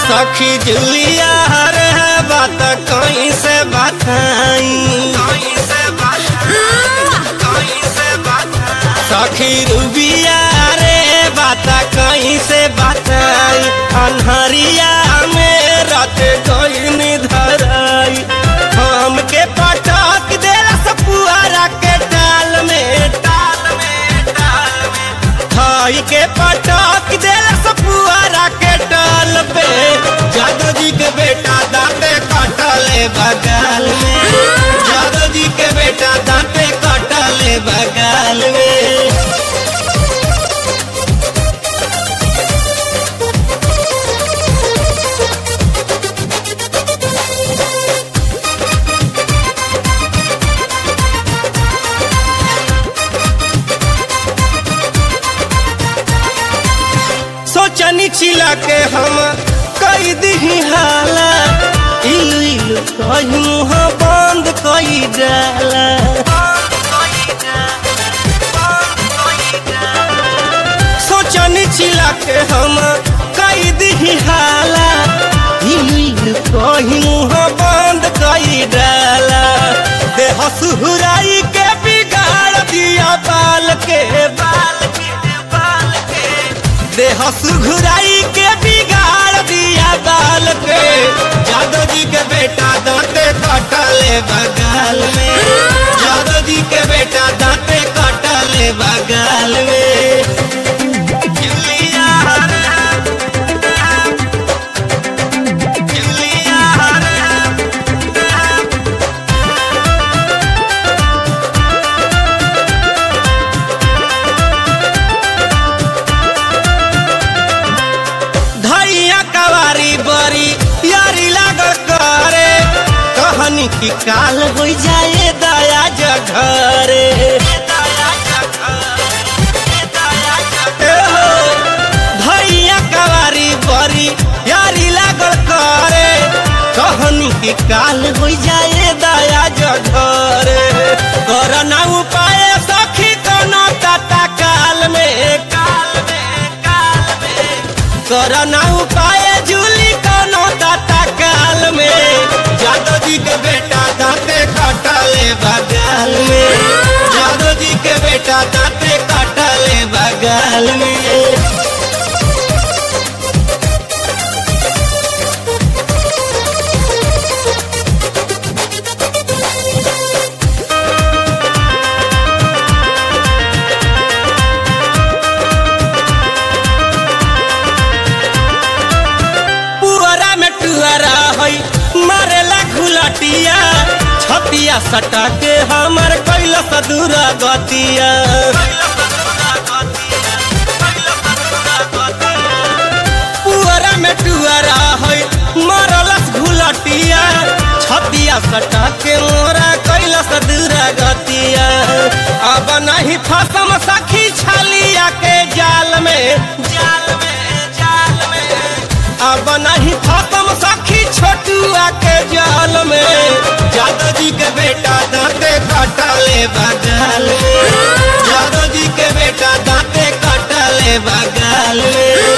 सखी जुलिया रे बात कहीं से बताई सखी रूबिया रे बात कहीं से बताई अनहरिया में रात गईनी धराई हमके पटक देला सपुआरा के टाल में टाल में टाल में थाई के पटक देला सपुआरा के टाल पे जादव जी के बेटा दांते कटले बगल में जादव जी के बेटा दांते कटले बगल में सोचनी चिला के हम कई दी हाला इलु इलु कही मुँह बंद कई डाला सोचनी चिला के हम कई दी हाला इलु इलु कही मुँह बंद कई डाला देह सुहुराई के बिगाड़ दिया बाल के बाल के बाल के देह सुघुराई के बिगाड़ दिया बाल के जादव जी के बेटा दांते कटले बगल में जादव जी के बेटा दांते कटले बगल में जुलिया रे, जुलिया रे, धैया कवारी बरी यारी लागल करे कहनी की काल हो जाए दया जघरे ए हो, धैया कवारी बरी यारी लागल करे कहनी की काल हो जाए दया जघरे करना उपाय सखी कोनो तता काल में काल में काल में करना उपाय जूली कोनो दाता काल में जादव जी के बेटा दांते कटले बगल में जादव जी के बेटा दांते कटले बगल में पुअरा में टुअरा है मारेला घुलटिया छतिया सटा के हमर कैल सदूरा गतिया पुअरा में टुअरा है मारलस घुलटिया छतिया सटा के मोरा कैल सदूरा गतिया अब नहीं फसम सखी छलिया के जाल में जाल में जाल में अब नहीं खत्म सखी छोटुआ के जाल में जादव जी के बेटा दांते कटले बगल में जादव जी के बेटा दांते कटले बगल में